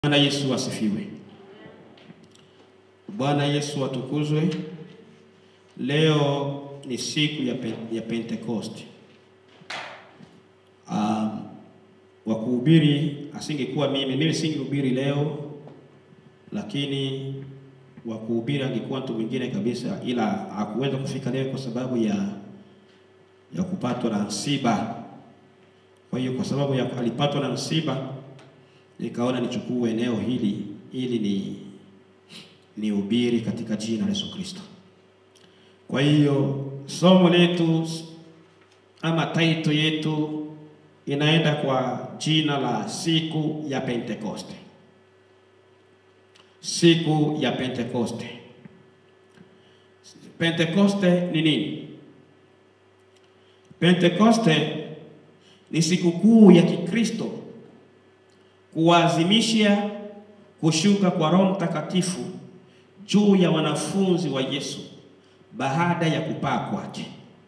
Bwana Yesu asifiwe. Bwana Yesu atukuzwe. Leo ni siku ya, pe ya Pentecost. Um, wa kuhubiri asingekuwa mimi, mimi singehubiri leo, lakini wa kuhubiri angekuwa mtu mwingine kabisa, ila hakuweza kufika leo kwa sababu ya ya kupatwa na msiba. Kwa hiyo kwa sababu ya alipatwa na msiba nikaona nichukue eneo hili ili ni nihubiri katika jina la Yesu Kristo. Kwa hiyo somo letu ama title yetu inaenda kwa jina la siku ya Pentekoste. Siku ya Pentekoste. Pentekoste ni nini? Pentekoste ni sikukuu ya Kikristo kuadhimisha kushuka kwa Roho Mtakatifu juu ya wanafunzi wa Yesu baada ya kupaa kwake.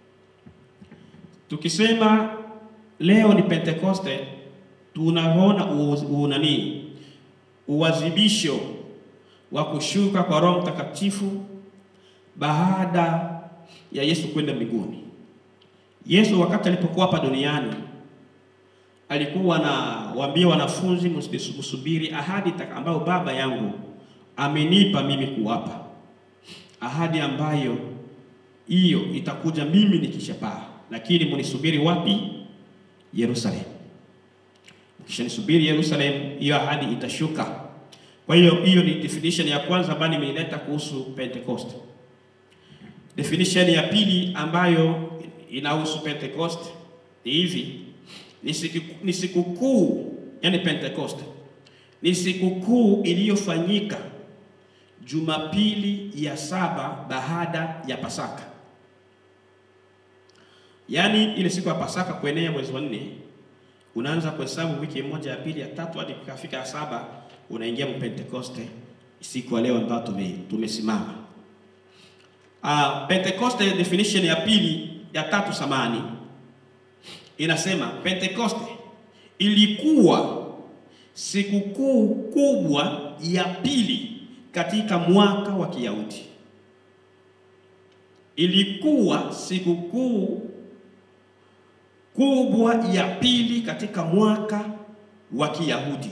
Tukisema leo ni Pentekoste, tunaona unani uadhibisho wa kushuka kwa Roho Mtakatifu baada ya Yesu kwenda mbinguni. Yesu wakati alipokuwa hapa duniani alikuwa anawaambia wanafunzi, msubiri ahadi ambayo Baba yangu amenipa mimi kuwapa, ahadi ambayo hiyo itakuja mimi nikishapaa, lakini mnisubiri wapi? Yerusalemu. Mkishanisubiri Yerusalemu, hiyo ahadi itashuka. Kwa hiyo hiyo ni definition ya kwanza ambayo nimeileta kuhusu Pentecost. Definition ya pili ambayo inahusu Pentecost ni hivi ni sikukuu yani Pentecost ni sikukuu iliyofanyika Jumapili ya saba baada ya Pasaka, yaani ile siku ya Pasaka kuenea mwezi wa nne, unaanza kuhesabu wiki moja ya pili ya tatu hadi kufika ya saba, unaingia mu Pentecoste, siku ya leo ambayo tume tumesimama. Uh, Pentecoste definition ya pili ya tatu samani inasema Pentekoste ilikuwa sikukuu kubwa ya pili katika mwaka wa Kiyahudi. Ilikuwa sikukuu kubwa ya pili katika mwaka wa Kiyahudi.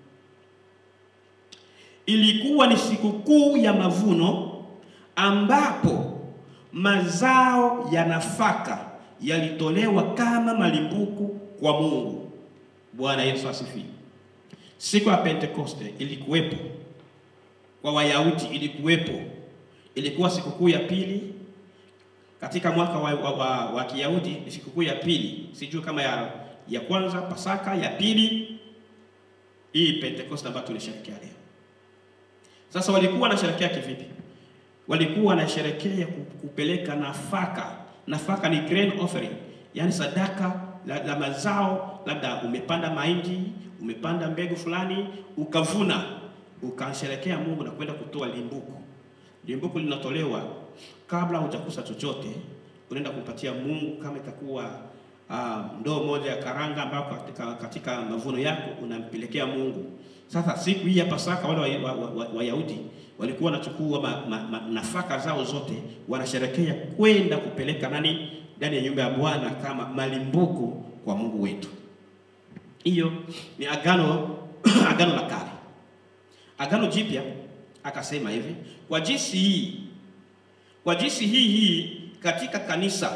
Ilikuwa ni sikukuu ya mavuno ambapo mazao ya nafaka yalitolewa kama malimbuku kwa Mungu. Bwana Yesu asifiwe. Siku ya Pentekoste ilikuwepo kwa Wayahudi, ilikuwepo, ilikuwa sikukuu ya pili katika mwaka wa, wa, wa, wa Kiyahudi. Ni sikukuu ya pili, sijui kama ya, ya kwanza Pasaka, ya pili hii Pentekoste ambayo tunasherehekea leo. Sasa walikuwa wanasherehekea kivipi? Walikuwa wanasherehekea kupeleka nafaka nafaka ni grain offering, yani sadaka la, la mazao. Labda umepanda mahindi, umepanda mbegu fulani, ukavuna, ukasherekea Mungu na kwenda kutoa limbuku. Limbuku linatolewa kabla hujakusa chochote, unaenda kumpatia Mungu. Kama itakuwa uh, ndoo moja ya karanga ambayo katika, katika mavuno yako unampelekea Mungu. Sasa siku hii ya Pasaka wale Wayahudi wa, wa, wa walikuwa wanachukua ma, ma, ma, nafaka zao zote wanasherekea kwenda kupeleka nani ndani ya nyumba ya Bwana kama malimbuku kwa Mungu wetu. Hiyo ni agano agano la kale. Agano jipya akasema hivi, kwa jinsi hii kwa jinsi hii hii katika kanisa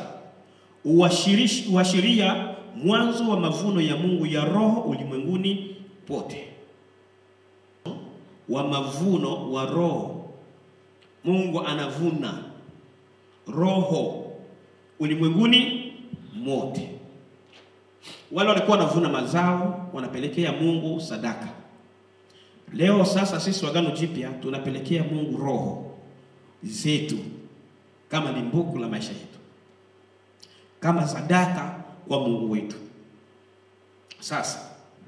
uashiria mwanzo wa mavuno ya Mungu ya roho ulimwenguni pote wa mavuno wa roho. Mungu anavuna roho ulimwenguni mote. Wale walikuwa wanavuna mazao wanapelekea Mungu sadaka. Leo sasa sisi wagano jipya tunapelekea Mungu roho zetu kama limbuku la maisha yetu, kama sadaka kwa Mungu wetu. Sasa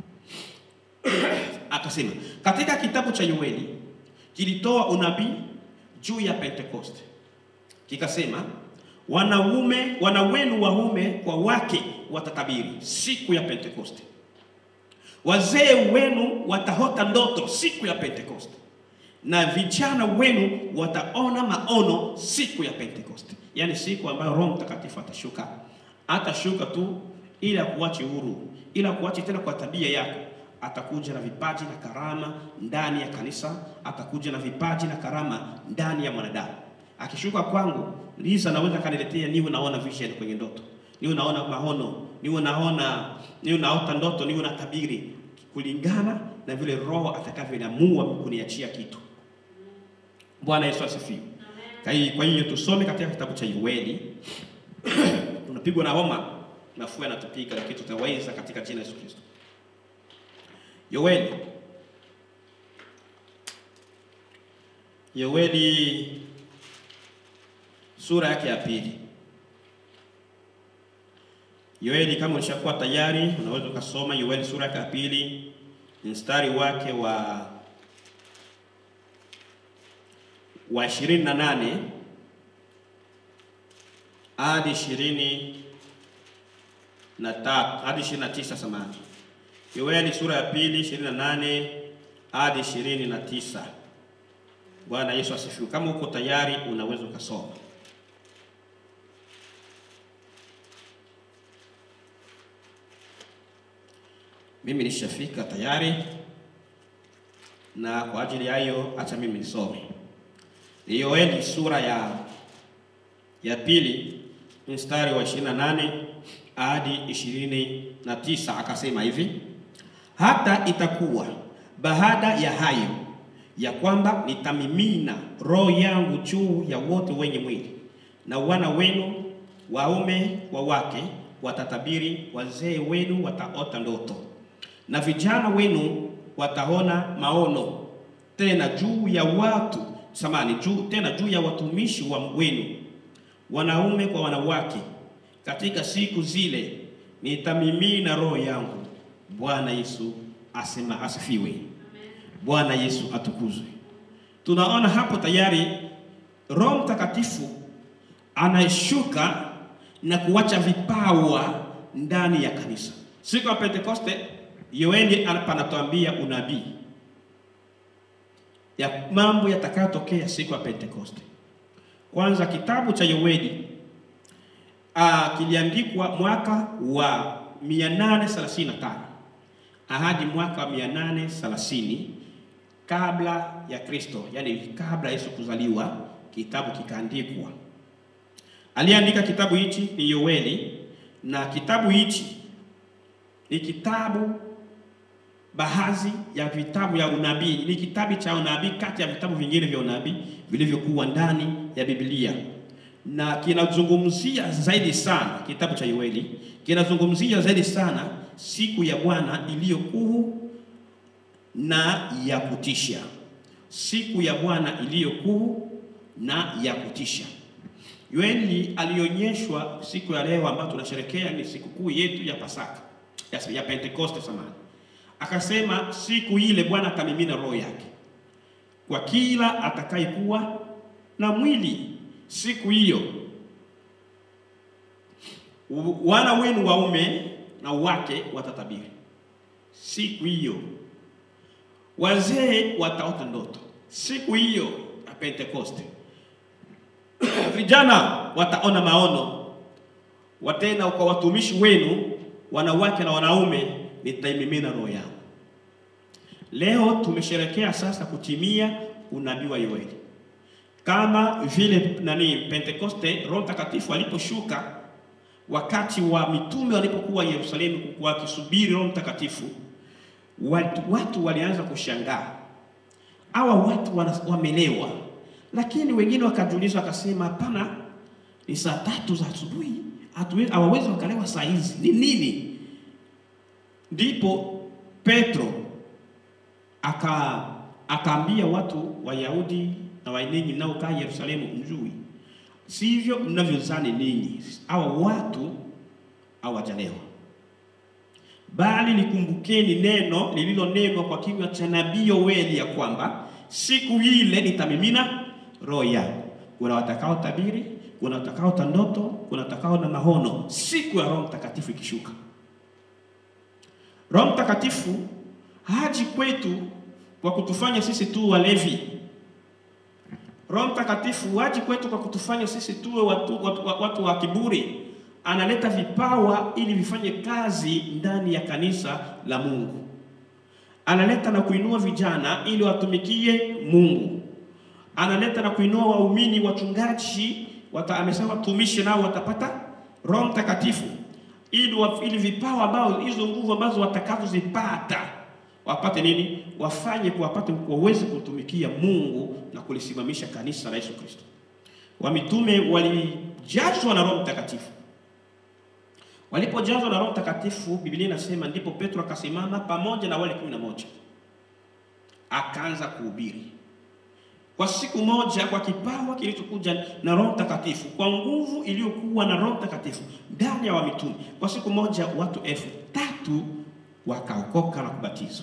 akasema katika kitabu cha Yoeli kilitoa unabii juu ya Pentekoste, kikasema wanaume wana wenu waume kwa wake watatabiri siku ya Pentekoste, wazee wenu watahota ndoto siku ya Pentekoste, na vijana wenu wataona maono siku ya Pentekoste, yaani siku ambayo Roho Mtakatifu atashuka. Atashuka tu ili akuache huru, ili akuache tena kwa tabia yako. Atakuja na vipaji na karama ndani ya kanisa, atakuja na vipaji na karama ndani ya mwanadamu. Akishuka kwangu, Liza naweza kaniletea, niwe naona vision kwenye ndoto, niwe naona maono, niwe naona, niwe naota ndoto, niwe na tabiri kulingana na vile Roho atakavyoamua kuniachia kitu. Bwana Yesu asifiwe. Kwa hiyo tusome katika kitabu cha Yoeli. Tunapigwa na homa, mafua yanatupiga, lakini tutaweza katika jina la Yesu Kristo. Yoeli, Yoeli sura yake ya pili. Yoeli, kama ulishakuwa tayari, unaweza ukasoma Yoeli sura yake ya pili mstari wake wa wa ishirini na nane hadi ishirini na tatu hadi ishirini na tisa samani. Yoeli sura ya pili ishirini na nane hadi ishirini na tisa. Bwana Yesu asifiwe. Kama uko tayari, unaweza ukasoma. Mimi nishafika tayari, na kwa ajili ya hiyo acha mimi nisome. Ni Yoeli sura ya ya pili mstari wa 28 hadi 29, akasema hivi: hata itakuwa baada ya hayo ya kwamba nitamimina roho yangu juu ya wote wenye mwili, na wana wenu waume wa wake watatabiri, wazee wenu wataota ndoto, na vijana wenu wataona maono, tena juu ya watu samani juu tena juu ya watumishi wa wenu wanaume kwa wanawake. Katika siku zile nitamimina roho yangu. Bwana Yesu asema asifiwe. Bwana Yesu atukuzwe. Tunaona hapo tayari Roho Mtakatifu anashuka na kuwacha vipawa ndani ya kanisa. Siku ya Pentekoste, Yoeli anatuambia unabii ya mambo yatakayotokea siku ya Pentekoste. Kwanza kitabu cha Yoeli uh, kiliandikwa mwaka wa 835 hadi mwaka wa 830 kabla ya Kristo, yani kabla Yesu kuzaliwa, kitabu kikaandikwa. Aliandika kitabu hichi ni Yoeli, na kitabu hichi ni kitabu baadhi ya vitabu ya unabii, ni kitabu cha unabii kati ya vitabu vingine vya unabii vilivyokuwa ndani ya Biblia, na kinazungumzia zaidi sana, kitabu cha Yoeli kinazungumzia zaidi sana siku ya Bwana iliyokuu na ya kutisha, siku ya Bwana iliyokuu na ya kutisha. Yoeli alionyeshwa siku ya leo ambayo tunasherekea ni sikukuu yetu ya Pasaka ya, ya Pentekoste samani Akasema siku ile Bwana atamimina roho yake kwa kila atakayekuwa na mwili. Siku hiyo wana wenu waume na wake watatabiri. Siku hiyo wazee wataota ndoto. Siku hiyo ya Pentekoste vijana wataona maono. Watena kwa watumishi wenu wanawake na wanaume nitaimimina roho yangu. Leo tumesherekea sasa kutimia unabii wa Yoeli, kama vile nani Pentekoste, Roho Mtakatifu aliposhuka wakati wa mitume walipokuwa Yerusalemu wakisubiri Roho Mtakatifu, watu, watu walianza kushangaa, hawa watu wamelewa. Lakini wengine wakajiuliza, wakasema hapana, ni saa tatu za asubuhi, hawawezi wakalewa saa hizi, ni nini? Ndipo Petro aka akaambia watu Wayahudi na Waenenyi mnaokaa Yerusalemu, mjui sivyo mnavyozani ninyi, hawa watu hawajalewa, bali likumbukeni neno lililonenwa kwa kinywa cha nabii Yoeli ya kwamba siku ile nitamimina roho yangu. Kuna watakao tabiri, kuna watakao ta ndoto, kuna watakao na mahono, siku ya Roho Mtakatifu ikishuka. Roho Mtakatifu haji kwetu kwa kutufanya sisi tu walevi. Roho Mtakatifu haji kwetu kwa kutufanya sisi tuwe watu, watu, watu wa kiburi. Analeta vipawa ili vifanye kazi ndani ya kanisa la Mungu. Analeta na kuinua vijana ili watumikie Mungu. Analeta na kuinua waumini, wachungaji, wata, amesema watumishi nao watapata Roho Mtakatifu ili, ili vipawa ambao hizo nguvu ambazo watakazozipata wapate nini? Wafanye kuwapate waweze kutumikia Mungu na kulisimamisha kanisa la Yesu Kristo. Wamitume walijazwa na Roho Mtakatifu. Walipojazwa na Roho Mtakatifu, Biblia inasema ndipo Petro akasimama pamoja na wale kumi na moja akaanza kuhubiri kwa siku moja, kwa kipawa kilichokuja na Roho Mtakatifu, kwa nguvu iliyokuwa na Roho Mtakatifu ndani ya wamitume. Kwa siku moja watu elfu tatu wakaokoka na kubatizwa.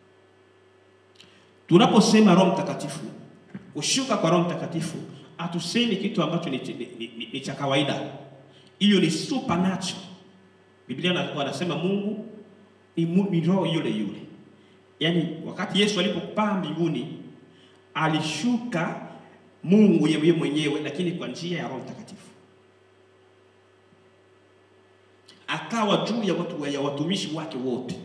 Tunaposema Roho Mtakatifu, kushuka kwa Roho Mtakatifu, hatusemi kitu ambacho ni, ni, ni, ni cha kawaida. Hiyo ni supernatural. Biblia wanasema Mungu ni, ni roho yule yule. Yaani wakati Yesu alipopaa mbinguni alishuka Mungu yeye mwenyewe, lakini kwa njia ya Roho Mtakatifu akawa juu ya watu ya watumishi wake wote.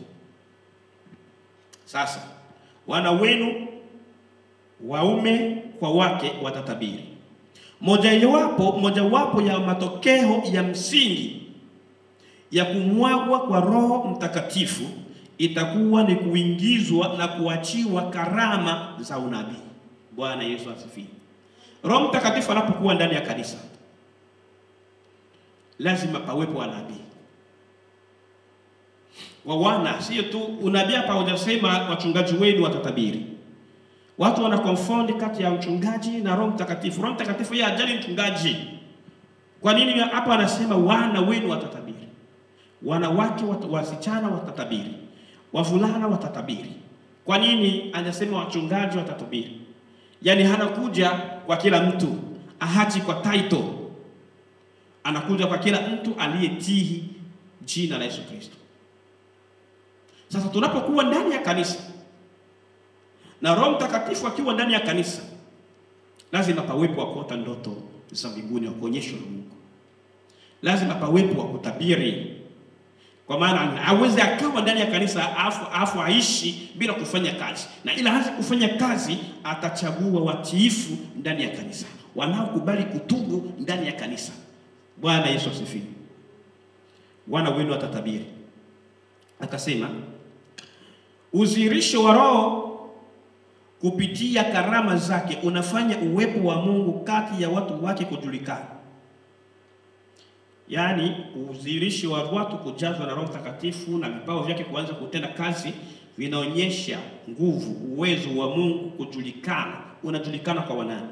Sasa wana wenu waume kwa wake watatabiri. Mojawapo mojawapo ya matokeo ya msingi ya kumwagwa kwa Roho Mtakatifu itakuwa ni kuingizwa na kuachiwa karama za unabii. Bwana Yesu asifiwe. Roho Mtakatifu anapokuwa ndani ya kanisa, lazima pawepo wanabii wa wana, sio tu unabii. Hapa hujasema wachungaji wenu watatabiri. Watu wana confound kati ya mchungaji na Roho Mtakatifu. Roho Mtakatifu yeye ajali mchungaji. Kwa nini hapa anasema wana wenu watatabiri? Wanawake wat, wasichana watatabiri, wavulana watatabiri. Kwa nini anasema wachungaji watatabiri? Yaani hanakuja kwa kila mtu, ahaji kwa title, anakuja kwa kila mtu aliyetii jina la Yesu Kristo. Sasa tunapokuwa ndani ya kanisa na Roho Mtakatifu akiwa ndani ya kanisa, lazima pawepo wa kuota ndoto za mbinguni, wa kuonyeshwa na Mungu. Lazima pawepo wa kutabiri, kwa maana hawezi akawa ndani ya kanisa afu, afu aishi bila kufanya kazi, na ila hawezi kufanya kazi, atachagua watiifu ndani ya kanisa, wanaokubali kutubu ndani ya kanisa. Bwana Yesu asifiwe. Wana wenu watatabiri. Akasema udhihirisho wa Roho kupitia karama zake unafanya uwepo wa Mungu kati ya watu wake kujulikana. Yaani udhihirisho wa watu kujazwa na Roho Mtakatifu na vipawa vyake kuanza kutenda kazi vinaonyesha nguvu, uwezo wa Mungu kujulikana. Unajulikana kwa wanani?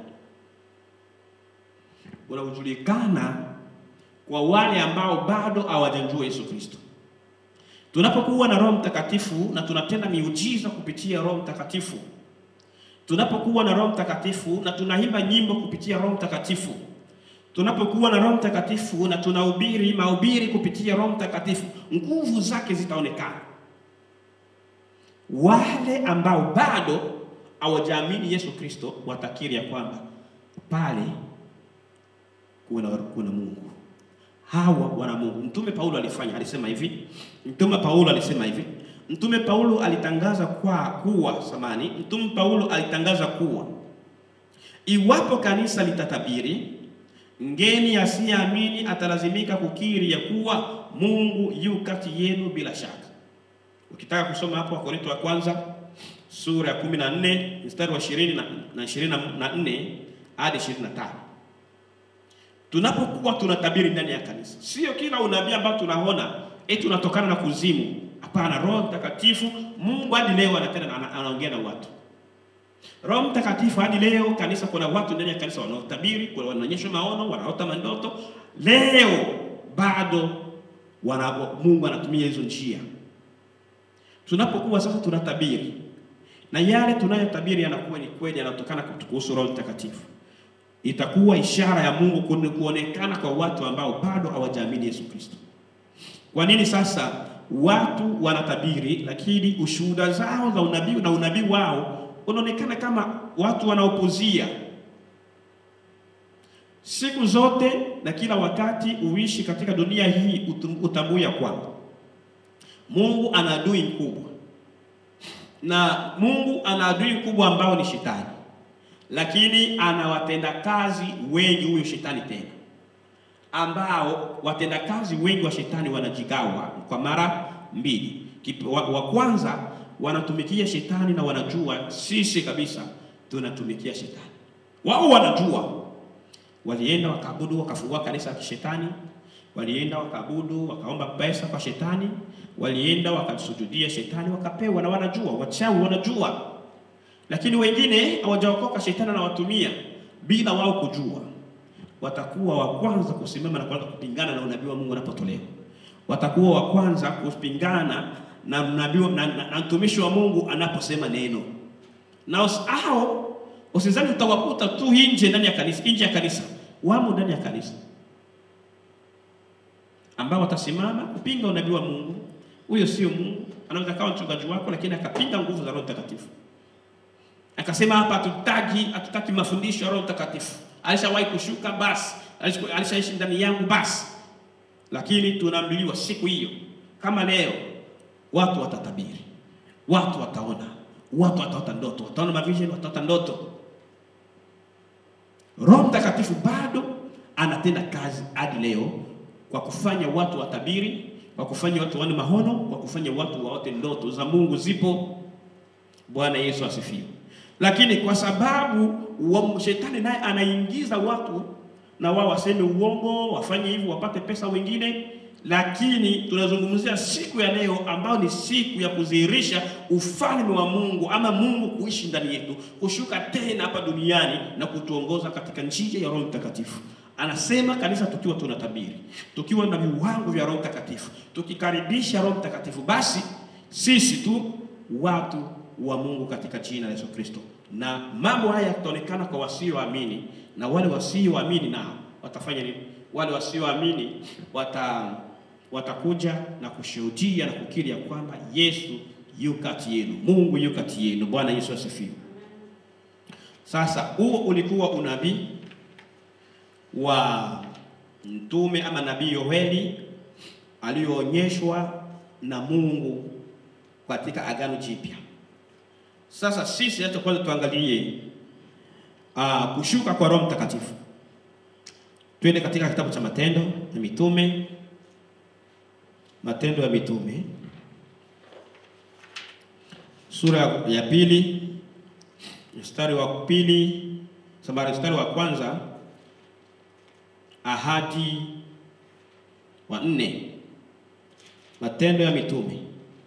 Unajulikana kwa wale ambao bado hawajamjua Yesu Kristo. Tunapokuwa na Roho Mtakatifu na tunatenda miujiza kupitia Roho Mtakatifu, tunapokuwa na Roho Mtakatifu na tunaimba nyimbo kupitia Roho Mtakatifu, tunapokuwa na Roho Mtakatifu na tunahubiri mahubiri kupitia Roho Mtakatifu, nguvu zake zitaonekana. Wale ambao bado hawajaamini Yesu Kristo watakiri ya kwamba pale kuna, kuna Mungu hawa wana Mungu. Mtume Paulo alifanya, alisema hivi. Mtume Paulo alisema hivi. Mtume Paulo alitangaza kwa kuwa samani, Mtume Paulo alitangaza kuwa iwapo kanisa litatabiri, mgeni asiyeamini atalazimika kukiri ya kuwa Mungu yu kati yenu bila shaka. Ukitaka kusoma hapo Wakorintho wa kwanza sura ya 14 mstari wa 20 na 24 hadi 25. Tunapokuwa tunatabiri ndani ya kanisa, sio kila unabii ambao tunaona eti unatokana na kuzimu. Hapana, Roho Mtakatifu Mungu hadi leo anatenda anaongea na watu. Roho Mtakatifu hadi leo kanisa, kuna watu ndani ya kanisa wanaotabiri, kuna wanaonyeshwa maono, wanaota mandoto. Leo bado wana, Mungu anatumia hizo njia. Tunapokuwa sasa tunatabiri na yale tunayotabiri yanakuwa ni kweli, yanatokana kuhusu Roho Mtakatifu itakuwa ishara ya Mungu kuonekana kwa watu ambao bado hawajaamini Yesu Kristo. Kwa nini sasa watu wanatabiri, lakini ushuhuda zao za unabii na unabii wao unaonekana kama watu wanaopuzia. Siku zote na kila wakati uishi katika dunia hii, utum- utambue ya kwamba Mungu ana adui mkubwa, na Mungu ana adui mkubwa ambao ni shetani, lakini ana watendakazi wengi, huyo shetani tena ambao watendakazi wengi wa shetani wanajigawa kwa mara mbili. Kip- Wa, wa kwanza wanatumikia shetani na wanajua sisi kabisa tunatumikia shetani. Wao wanajua, walienda wakaabudu, wakafungua kanisa la kishetani, walienda wakaabudu, wakaomba pesa kwa shetani, walienda wakasujudia shetani, wakapewa, na wanajua, wachawi wanajua, lakini wengine hawajaokoka, shetani anawatumia bila wao kujua watakuwa wa kwanza kusimama na kuanza kupingana na unabii wa Mungu unapotolewa. Watakuwa wa kwanza kupingana na unabii wa- na, na, na mtumishi wa Mungu anaposema neno. Na us- hao usizani utawakuta tu nje ndani ya kanisa, nje ya kanisa, wamo ndani ya kanisa ambao watasimama kupinga unabii wa Mungu. Huyo sio Mungu, anaweza kawa mchungaji wako, lakini akapinga nguvu za Roho Mtakatifu akasema hapa hatutaki hatutaki mafundisho ya Roho Mtakatifu. Alishawahi kushuka basi, alisha- alishaishi ndani yangu basi. Lakini tunaambiliwa siku hiyo kama leo, watu watatabiri, watu wataona, watu wataota ndoto, wataona mavision, wataota ndoto. Roho Mtakatifu bado anatenda kazi hadi leo kwa kufanya watu watabiri, kwa kufanya watu waone mahono, kwa kufanya watu waote ndoto za Mungu zipo. Bwana Yesu asifiwe. Lakini kwa sababu wa shetani naye anaingiza watu na wao waseme uongo, wafanye hivyo wapate pesa wengine, lakini tunazungumzia siku ya leo ambayo ni siku ya kudhihirisha ufalme wa Mungu ama Mungu kuishi ndani yetu, kushuka tena hapa duniani na kutuongoza katika njia ya Roho Mtakatifu. Anasema kanisa tukiwa tunatabiri, tukiwa na viwango vya Roho Mtakatifu, tukikaribisha Roho Mtakatifu, basi sisi tu watu wa Mungu katika jina la Yesu Kristo. Na mambo haya yataonekana kwa wasioamini, na wale wasioamini nao watafanya nini? Wale wasioamini wata watakuja na kushuhudia na kukiri ya kwamba Yesu yu kati yenu, Mungu yu kati yenu. Bwana Yesu asifiwe. Sasa huo ulikuwa unabii wa mtume ama nabii Yoeli aliyoonyeshwa na Mungu katika Agano Jipya. Sasa sisi hata kwanza tuangalie uh, kushuka kwa Roho Mtakatifu. Twende katika kitabu cha Matendo ya Mitume, Matendo ya Mitume sura ya pili mstari wa pili samari mstari wa kwanza ahadi wa nne. Matendo ya Mitume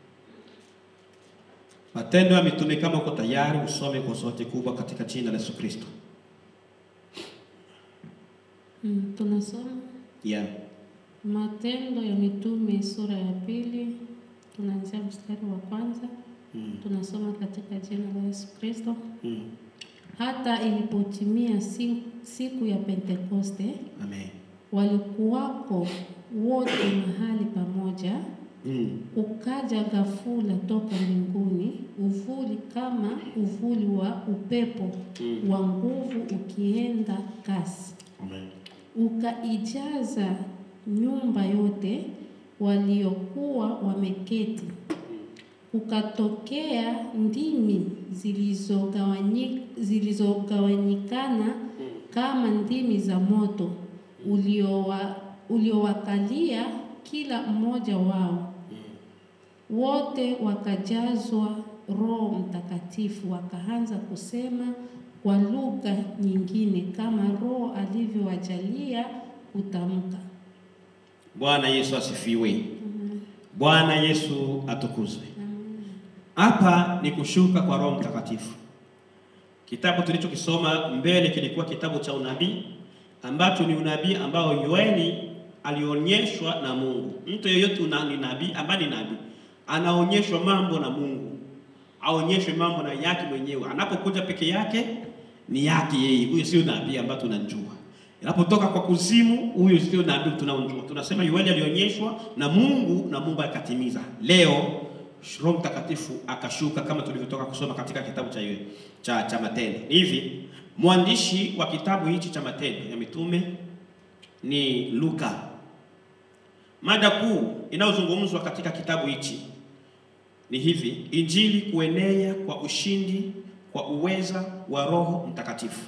Matendo ya Mitume, kama uko tayari usome kwa sauti kubwa katika jina la Yesu Kristo. Mm, tunasoma Yeah. Matendo ya Mitume sura ya pili, tunaanzia mstari wa kwanza. Mm. Tunasoma katika jina la Yesu Kristo. Mm. Hata ilipotimia si- siku ya Pentekoste, Amen. walikuwako wote mahali pamoja. Mm. Ukaja ghafula toka mbinguni uvuli kama uvuli wa upepo Mm. wa nguvu ukienda kasi Amen. ukaijaza nyumba yote waliokuwa wameketi. Ukatokea ndimi zilizogawanyi- zilizogawanyikana kama ndimi za moto uliowa, uliowakalia kila mmoja wao. Wote wakajazwa Roho Mtakatifu, wakaanza kusema kwa lugha nyingine kama Roho alivyowajalia kutamka. Bwana Yesu asifiwe. Bwana Yesu atukuzwe. Hapa ni kushuka kwa Roho Mtakatifu. Kitabu tulichokisoma mbele kilikuwa kitabu cha unabii ambacho ni unabii ambao Yoeli alionyeshwa na Mungu. Mtu yeyote una ni nabii ambaye ni nabii anaonyeshwa mambo na Mungu, aonyeshwe mambo na yake mwenyewe. Anapokuja peke yake ni yake yeye, huyo sio nabii ambaye tunajua. Inapotoka kwa kuzimu, huyu sio nabii tunaojua. Tunasema Yoeli alionyeshwa na Mungu na Mungu akatimiza. Leo Roho Mtakatifu akashuka kama tulivyotoka kusoma katika kitabu cha cha, cha Matendo. Hivi mwandishi wa kitabu hichi cha Matendo ya Mitume ni Luka. Mada kuu inayozungumzwa katika kitabu hichi ni hivi: Injili kuenea kwa ushindi kwa uweza wa Roho Mtakatifu.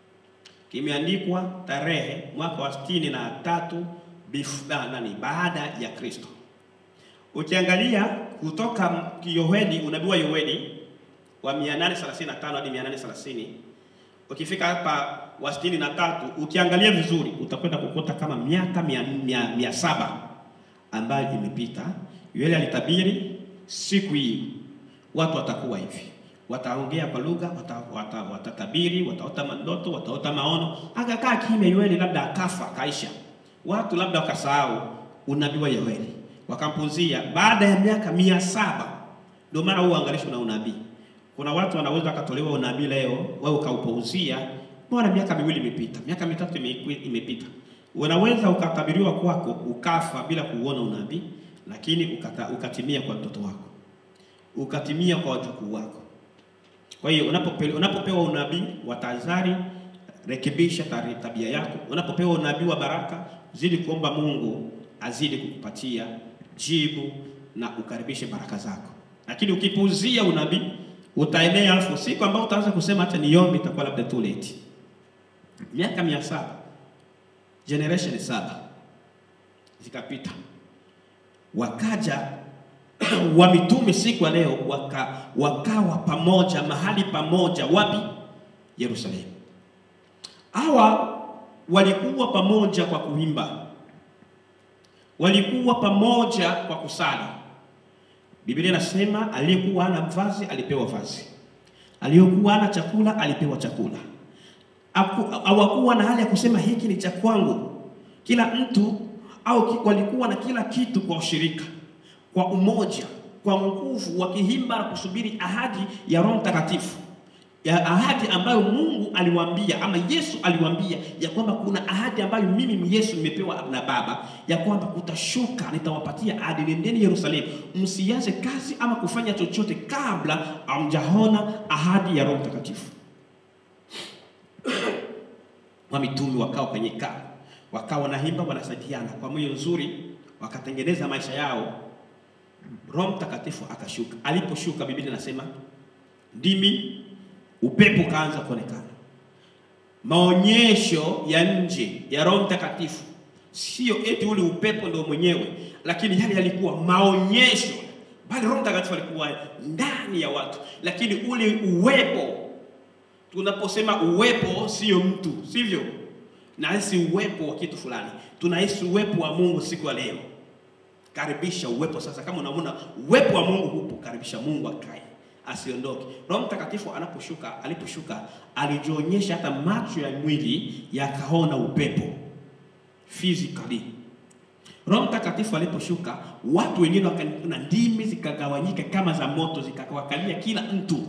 Kimeandikwa tarehe mwaka wa sitini na tatu nani baada ya Kristo. Ukiangalia kutoka Yoeli, unabii wa Yoeli wa 835 hadi 830 ukifika hapa wa sitini na tatu ukiangalia vizuri utakwenda kukuta kama miaka mia, mia, mia saba ambayo imepita. Yoeli alitabiri siku hii watu watakuwa hivi, wataongea kwa lugha, watatabiri, wata, wata wataota mandoto, wataota maono. Akakaa kimya Yoeli, labda akafa akaisha, watu labda wakasahau unabii wa Yoeli wakampuzia. Baada ya miaka mia saba ndio maana huu uangalisho na unabii kuna watu wanaweza wakatolewa unabii leo, wewe ukaupuuzia. Mbona miaka miwili imepita, miaka mitatu imepita, unaweza ukatabiriwa kwako ukafa bila kuuona unabii, lakini ukata, ukatimia kwa mtoto wako, ukatimia kwa wajukuu wako. Kwa hiyo unapope, unapopewa unabii wa tahadhari, rekebisha tabia yako. Unapopewa unabii wa baraka, zidi kuomba Mungu azidi kukupatia jibu na ukaribishe baraka zako, lakini ukipuuzia unabii utaenea alafu siku ambayo utaanza kusema hata niombe itakuwa labda too late. Miaka mia saba generation saba zikapita, wakaja wa mitume siku ya leo waka, wakawa pamoja mahali pamoja. Wapi? Yerusalemu. Hawa walikuwa pamoja kwa kuimba, walikuwa pamoja kwa kusali. Biblia inasema aliyekuwa hana vazi alipewa vazi, aliyekuwa hana chakula alipewa chakula. Hawakuwa na hali ya kusema hiki ni cha kwangu. Kila mtu au walikuwa na kila kitu kwa ushirika, kwa umoja, kwa nguvu, wakihimba na kusubiri ahadi ya Roho Mtakatifu, ya ahadi ambayo Mungu aliwaambia ama Yesu aliwaambia ya kwamba kuna ahadi ambayo mimi Yesu nimepewa na Baba ya kwamba kutashuka, nitawapatia ahadi, nendeni Yerusalemu, msianze kazi ama kufanya chochote kabla hamjaona ahadi ya Roho Mtakatifu. wa mitume wakawa kwenye kaa, wakawa wanaimba, wanasaidiana kwa moyo nzuri, wakatengeneza maisha yao. Roho Mtakatifu akashuka. Aliposhuka, Biblia inasema ndimi upepo kaanza kuonekana. Maonyesho ya nje ya Roho Mtakatifu sio eti ule upepo ndio mwenyewe, lakini yale yalikuwa maonyesho, bali Roho Mtakatifu alikuwa ndani ya watu, lakini ule uwepo. Tunaposema uwepo, sio mtu, sivyo? Nahisi uwepo wa kitu fulani, tunahisi uwepo wa Mungu siku ya leo. Karibisha uwepo sasa. Kama unaona uwepo wa Mungu hupo, karibisha Mungu akae asiondoke. Roho Mtakatifu anaposhuka, aliposhuka alijionyesha, hata macho ya mwili yakaona upepo physically. Roho Mtakatifu aliposhuka, watu wengine na ndimi zikagawanyika kama za moto, zikawakalia kila mtu.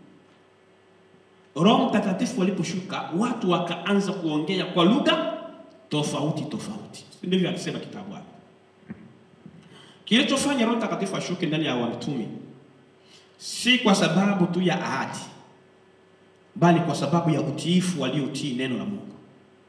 Roho Mtakatifu aliposhuka, watu wakaanza kuongea kwa lugha tofauti tofauti, ndivyo akisema kitabu hapo. Kilichofanya Roho Mtakatifu ashuke ndani ya wamitume si kwa sababu tu ya ahadi, bali kwa sababu ya utiifu waliotii neno la Mungu.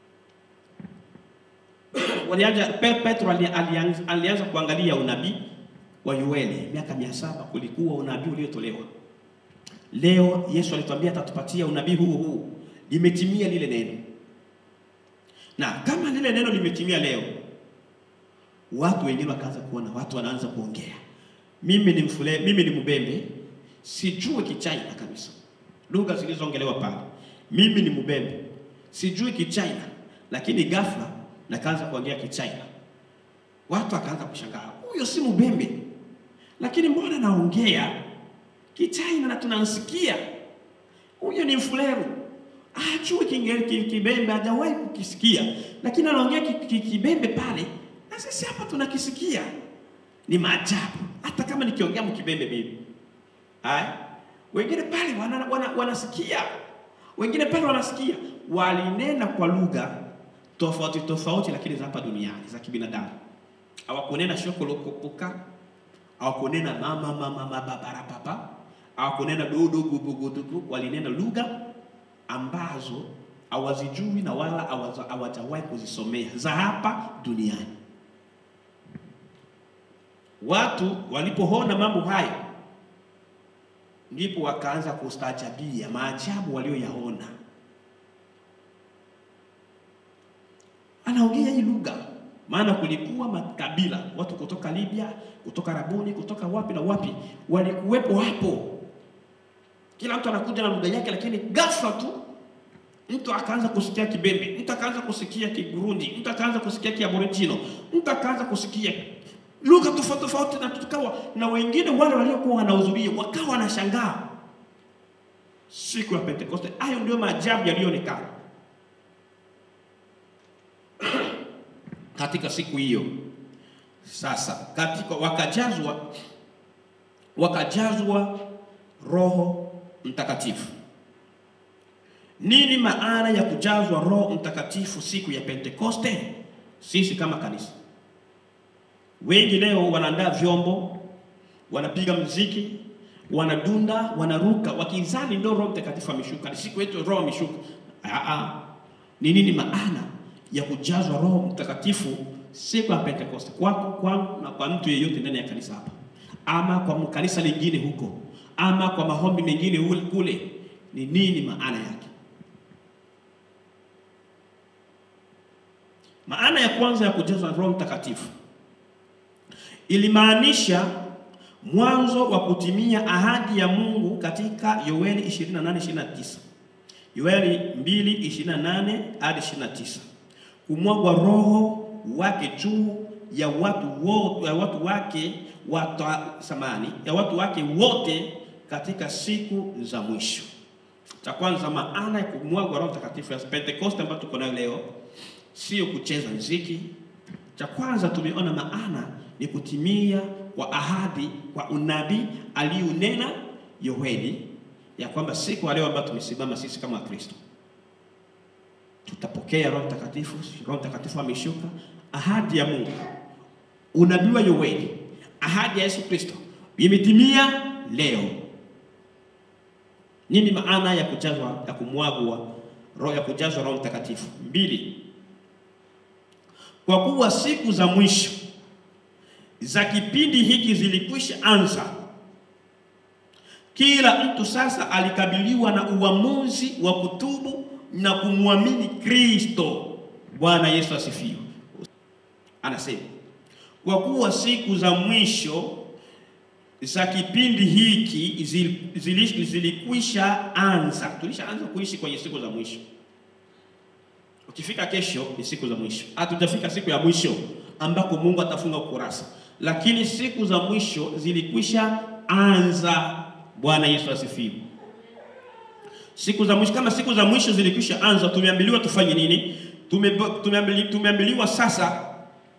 Walianza, Petro alianza, alianza kuangalia unabii wa Yoeli miaka mia saba. Kulikuwa unabii uliotolewa. Leo Yesu alituambia atatupatia unabii huu huu, limetimia lile neno, na kama lile neno limetimia leo, watu wengine wakaanza kuona, watu wanaanza kuongea, mimi ni mfule, mimi ni Mbembe sijui Kichina kabisa, lugha zilizoongelewa pale. Mimi ni Mbembe, sijui Kichina, lakini ghafla nakaanza kuongea Kichina. Watu akaanza kushangaa, huyo si Mbembe, lakini mbona naongea Kichina na tunansikia? Huyo ni Mfuleru, ajui Kibembe, hajawahi kukisikia, lakini anaongea Kibembe pale, na sisi hapa tunakisikia. Ni maajabu, hata kama nikiongea Mkibembe mimi Hai. Wengine pale wanasikia wana, wana wengine pale wanasikia, walinena kwa lugha tofauti tofauti, lakini za hapa duniani za kibinadamu. Hawakunena shokolokopoka, hawakunena mama mama mababara papa, hawakunena dodo gubugudugu, walinena lugha ambazo hawazijui na wala hawaza- hawajawahi kuzisomea za hapa duniani. Watu walipoona mambo hayo, ndipo wakaanza kustaajabia maajabu walioyaona. Anaongea hii lugha, maana kulikuwa makabila, watu kutoka Libya, kutoka Arabuni, kutoka wapi na wapi, walikuwepo hapo. Kila mtu anakuja na lugha yake, lakini ghafla tu mtu akaanza kusikia Kibembe, mtu akaanza kusikia Kigurundi, mtu akaanza kusikia Kiaborigino, mtu akaanza kusikia lugha tofauti tofauti, na tukawa na wengine wale waliokuwa wanahudhuria wakawa wanashangaa siku ya Pentekoste. Hayo ndio maajabu yaliyoonekana katika siku hiyo. Sasa katika wakajazwa wakajazwa Roho Mtakatifu. Nini maana ya kujazwa Roho Mtakatifu siku ya Pentekoste? Sisi kama kanisa, wengi leo wanaandaa vyombo, wanapiga mziki, wanadunda, wanaruka, wakizani ndio Roho Mtakatifu ameshuka, ni siku yetu Roho ameshuka. Ah, ah. Ni nini maana ya kujazwa Roho Mtakatifu siku ya Pentekoste kwako, kwangu na kwa mtu yeyote ndani ya kanisa hapa, ama kwa kanisa lingine huko, ama kwa maombi mengine ule- kule? Ni nini maana yake? Maana ya kwanza ya kujazwa Roho Mtakatifu ilimaanisha mwanzo wa kutimia ahadi ya Mungu katika Yoeli 28:29. Yoeli 2:28 hadi 29. Kumwagwa roho wake juu ya watu wote, ya watu wake watu, samani, ya watu wake wote katika siku za mwisho. Cha kwanza, maana ya kumwagwa Roho Mtakatifu ya Pentekoste ambayo tuko nayo leo sio kucheza mziki. Cha kwanza tumeona maana ni kutimia kwa ahadi kwa unabii aliunena Yoeli ya kwamba siku ya leo ambayo tumesimama sisi kama Wakristo tutapokea Roho Mtakatifu. Roho Mtakatifu ameshuka, ahadi ya Mungu, unabii wa Yoeli, ahadi ya Yesu Kristo imetimia leo. Nini maana ya kujazwa ya kumwagwa roho ya kujazwa Roho Mtakatifu? Mbili, kwa kuwa siku za mwisho za kipindi hiki zilikwisha anza, kila mtu sasa alikabiliwa na uamuzi wa kutubu na kumwamini Kristo. Bwana Yesu asifiwe. Anasema kwa kuwa siku za mwisho za kipindi hiki zili- zilikwisha anza. Tulishaanza kuishi kwenye siku za mwisho. Ukifika kesho ni siku za mwisho. Hatujafika siku ya mwisho ambako Mungu atafunga ukurasa, lakini siku za mwisho zilikwisha anza. Bwana Yesu asifiwe. Siku za mwisho, kama siku za mwisho zilikwisha anza, tumeambiliwa tufanye nini? Tume, tumeambili, tumeambiliwa sasa,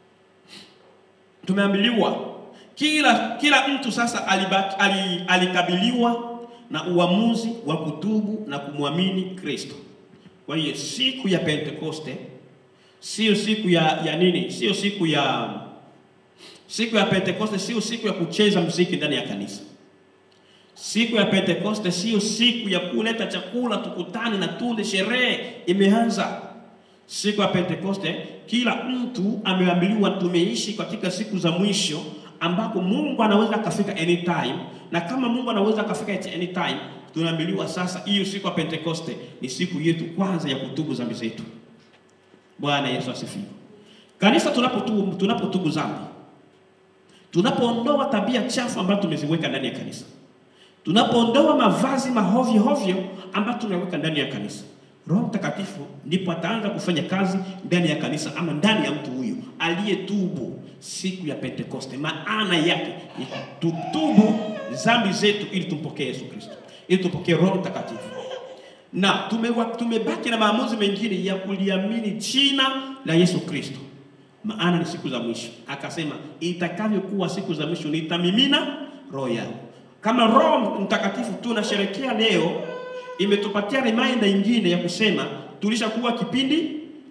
tumeambiliwa kila kila mtu sasa alibaki, ali, alikabiliwa na uamuzi wa kutubu na kumwamini Kristo. Kwa hiyo siku ya Pentekoste sio siku ya, ya nini? Sio siku ya siku ya Pentekoste sio siku ya kucheza mziki ndani ya kanisa. Siku ya Pentekoste sio siku ya kuleta chakula tukutane na tule, sherehe imeanza. Siku ya Pentekoste kila mtu ameambiliwa, tumeishi katika siku za mwisho ambako Mungu anaweza akafika anytime, na kama Mungu anaweza akafika at anytime, tunaambiliwa sasa, hiyo siku ya Pentekoste ni siku yetu kwanza ya kutubu dhambi zetu. Bwana Yesu asifiwe. Kanisa, tunapotubu tunapotubu dhambi, tunapoondoa tabia chafu ambazo tumeziweka ndani ya kanisa, tunapoondoa mavazi mahovyo hovyo ambayo tunaweka ndani ya kanisa, Roho Mtakatifu ndipo ataanza kufanya kazi ndani ya kanisa ama ndani ya mtu huyo aliyetubu siku ya Pentekoste. Maana yake ni tutubu dhambi zetu ili tumpokee Yesu Kristo, ili tupokee Roho Mtakatifu, na tumewa, tumebaki na maamuzi mengine ya kuliamini jina la Yesu Kristo, maana ni siku za mwisho. Akasema itakavyokuwa siku za mwisho nitamimina roho yangu. Kama Roho Mtakatifu tunasherekea leo, imetupatia reminder ingine ya kusema tulishakuwa kipindi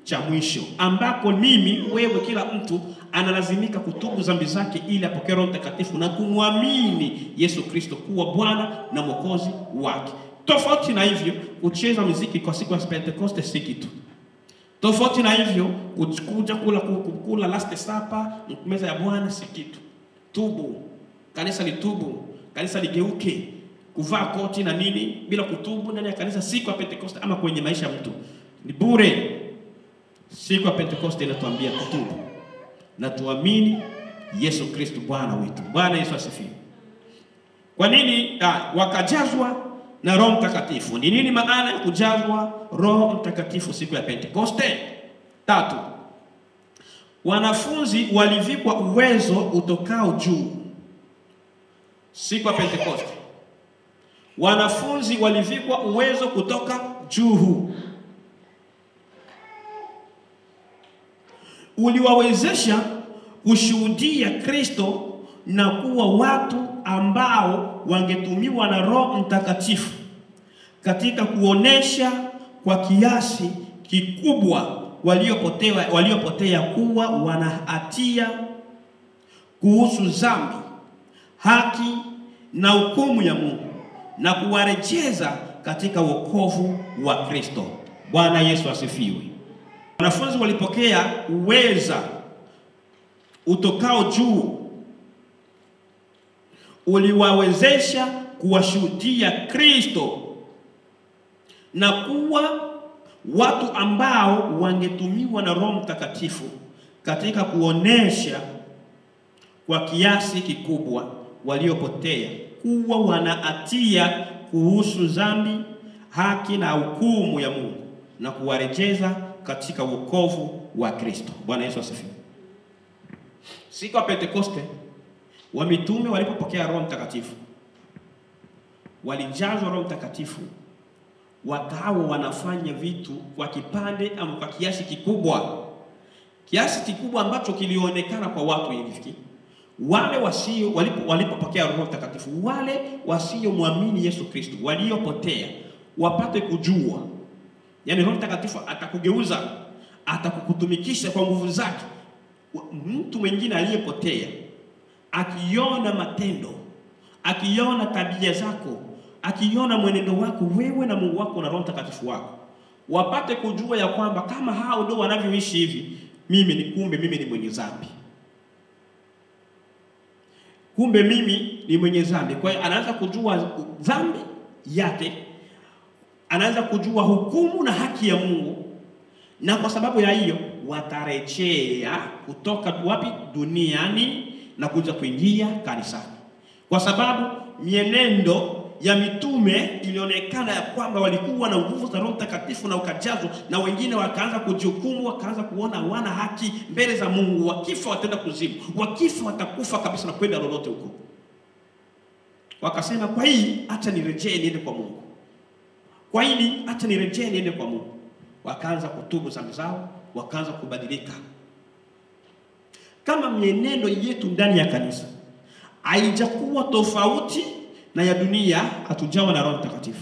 cha mwisho ambako mimi wewe, kila mtu analazimika kutubu dhambi zake ili apokee Roho Mtakatifu na kumwamini Yesu Kristo kuwa Bwana na Mwokozi wake. Tofauti na hivyo, kucheza muziki kwa siku ya Pentekoste si kitu. Tofauti na hivyo, kuja kula kula last supper meza ya Bwana si kitu. Tubu, kanisa litubu, kanisa ligeuke. Kuvaa koti na nini bila kutubu ndani ya kanisa siku ya Pentekoste ama kwenye maisha ya mtu ni bure. Siku ya Pentekoste inatuambia tutubu na tuamini Yesu Kristo Bwana wetu. Bwana Yesu asifiwe. Kwa nini ah, wakajazwa na Roho Mtakatifu? Ni nini maana ya kujazwa Roho Mtakatifu siku ya Pentekoste? Tatu, wanafunzi walivikwa uwezo utokao juu siku ya Pentekoste. Wanafunzi walivikwa uwezo kutoka juu uliwawezesha kushuhudia Kristo na kuwa watu ambao wangetumiwa na Roho Mtakatifu katika kuonesha kwa kiasi kikubwa waliopotea waliopotea kuwa wana hatia kuhusu dhambi, haki na hukumu ya Mungu na kuwarejeza katika wokovu wa Kristo. Bwana Yesu asifiwe. Wanafunzi walipokea uweza utokao juu uliwawezesha kuwashuhudia Kristo na kuwa watu ambao wangetumiwa na Roho Mtakatifu katika kuonesha kwa kiasi kikubwa waliopotea kuwa wana hatia kuhusu dhambi, haki na hukumu ya Mungu na kuwarejeza katika wokovu wa Kristo. Bwana Yesu asifiwe. Siku ya Pentekoste wa mitume walipopokea Roho Mtakatifu, walijazwa Roho Mtakatifu, wakawa wanafanya vitu kwa kipande ama kwa kiasi kikubwa, kiasi kikubwa ambacho kilionekana kwa watu hivi. Wale wasio walipo walipopokea Roho Mtakatifu, wale wasiomwamini Yesu Kristo, waliopotea wapate kujua Yaani Roho Mtakatifu atakugeuza, atakukutumikisha kwa nguvu zake. Mtu mwingine aliyepotea akiona matendo, akiona tabia zako, akiona mwenendo wako wewe na Mungu wako na Roho Mtakatifu wako, wapate kujua ya kwamba kama hao ndio wanavyoishi hivi, mimi ni kumbe, mimi ni mwenye dhambi, kumbe mimi ni mwenye dhambi. Kwa hiyo anaanza kujua dhambi yake anaanza kujua hukumu na haki ya Mungu, na kwa sababu ya hiyo watarejea kutoka wapi? Duniani na kuja kuingia kanisani, kwa sababu mienendo ya mitume ilionekana ya kwamba walikuwa na nguvu za Roho Mtakatifu na ukajazwa, na wengine wakaanza kujihukumu, wakaanza kuona hawana haki mbele za Mungu. Wakifa wataenda kuzimu, wakifa watakufa kabisa na kwenda lolote huko. Wakasema, kwa hii acha nirejee niende kwa Mungu kwa hili acha nirejee niende kwa Mungu. Wakaanza kutubu dhambi zao, wakaanza kubadilika. Kama mienendo yetu ndani ya kanisa haijakuwa tofauti na ya dunia, hatujawa na Roho Mtakatifu.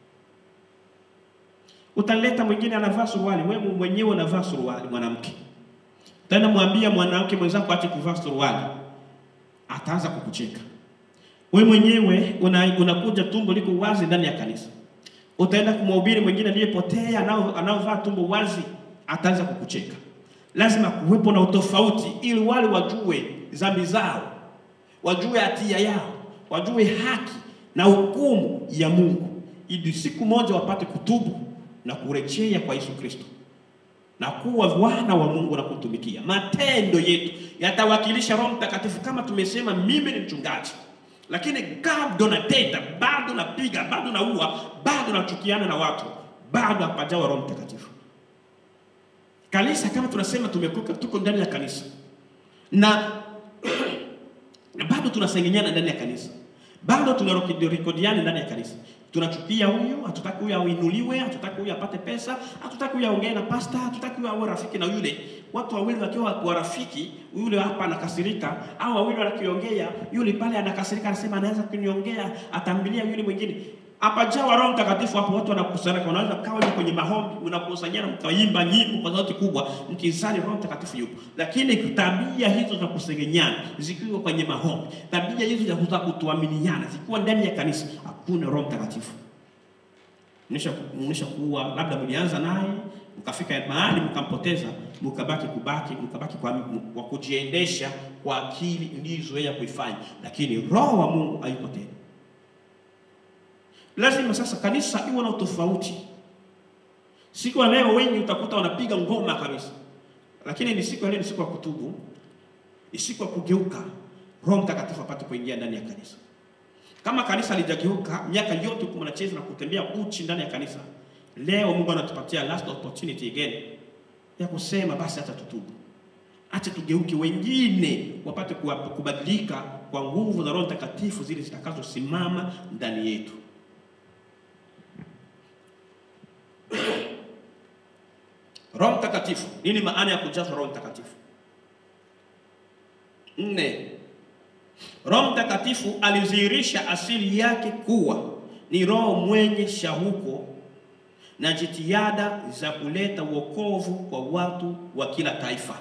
Utaleta mwingine anavaa suruali, wewe mwenyewe unavaa suruali, mwanamke, tena mwambia mwanamke mwenzako aache kuvaa suruali, ataanza kukucheka. Wewe mwenyewe unakuja una tumbo liko wazi ndani ya kanisa utaenda kumhubiri mwingine aliyepotea anaovaa tumbo wazi, ataanza kukucheka. Lazima kuwepo na utofauti, ili wale wajue dhambi zao, wajue hatia yao, wajue haki na hukumu ya Mungu, ili siku moja wapate kutubu na kurejea kwa Yesu Kristo na kuwa wana wa Mungu na kutumikia. Matendo yetu yatawakilisha Roho Mtakatifu. Kama tumesema, mimi ni mchungaji lakini bado natenda, bado napiga, bado naua, bado nachukiana na watu, bado hapajawa Roho Mtakatifu. Kanisa kama tunasema tumekuka, tuko ndani ya kanisa na bado tunasengenyana ndani ya kanisa, bado tunarekodiana ndani ya kanisa, tunachukia huyu, hatutaki huyu auinuliwe, hatutaki huyu apate pesa, hatutaki huyu aongee na pasta, hatutaki huyu awe rafiki na yule. Watu wawili wakiwa kwa rafiki, yule hapa anakasirika, au wawili wanakiongea, yule pale anakasirika, anasema anaweza kuniongea, atambilia yule mwingine. Hapajawa Roho Mtakatifu hapo, watu wanakusanyika, wanaweza kawa ni kwenye maombi, mnakusanyana mkaimba nyimbo kwa sauti kubwa, mkizani Roho Mtakatifu yupo. Lakini tabia hizo za kusengenyana zikiwa kwenye maombi, tabia hizo za kutoaminiana zikiwa ndani ya kanisa, hakuna Roho Mtakatifu. Mnisha kuwa labda mlianza naye mkafika mahali mkampoteza, mkabaki kubaki mkabaki kwa, kwa kujiendesha kwa akili mlizoea kuifanya, lakini roho wa Mungu hayuko tena. Lazima sasa kanisa iwe na utofauti. Siku ya leo wengi utakuta wanapiga ngoma kabisa, lakini ni siku ya leo, ni siku ya kutubu, ni siku ya kugeuka, Roho Mtakatifu apate kuingia ndani ya kanisa. Kama kanisa lijageuka miaka yote huku mnacheza na kutembea uchi ndani ya kanisa, leo Mungu anatupatia last opportunity again ya kusema basi, hata tutubu, acha tugeuke, wengine wapate kubadilika kwa nguvu za Roho Mtakatifu zile zitakazosimama ndani yetu. Roho Mtakatifu, nini maana ya kujazwa Roho Mtakatifu? Nne, Roho Mtakatifu alidhihirisha asili yake kuwa ni roho mwenye shauko na jitihada za kuleta wokovu kwa watu wa kila taifa.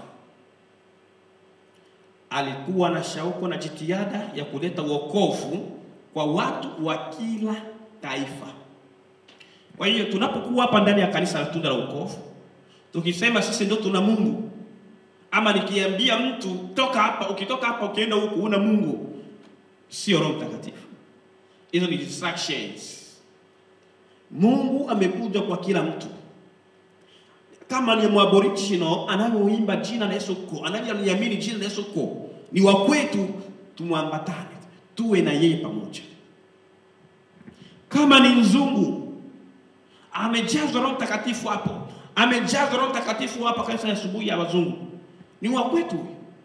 Alikuwa na shauko na jitihada ya kuleta wokovu kwa watu wa kila taifa. Kwa hiyo tunapokuwa hapa ndani ya kanisa la Tunda la Wokovu, tukisema sisi ndio tuna Mungu, ama nikiambia mtu toka hapa, ukitoka hapa ukienda huku una Mungu, sio Roho Mtakatifu. Hizo ni distractions. Mungu amekuja kwa kila mtu. Kama ni Mwaboriginal anayoimba jina la Yesu ko, anayeliamini jina la Yesu ko, ni wa kwetu, tumwambatane, tuwe na yeye pamoja. Kama ni mzungu amejazwa Roho Mtakatifu hapo, amejazwa Roho Mtakatifu hapa kanisa ya asubuhi ya wazungu, ni wa kwetu.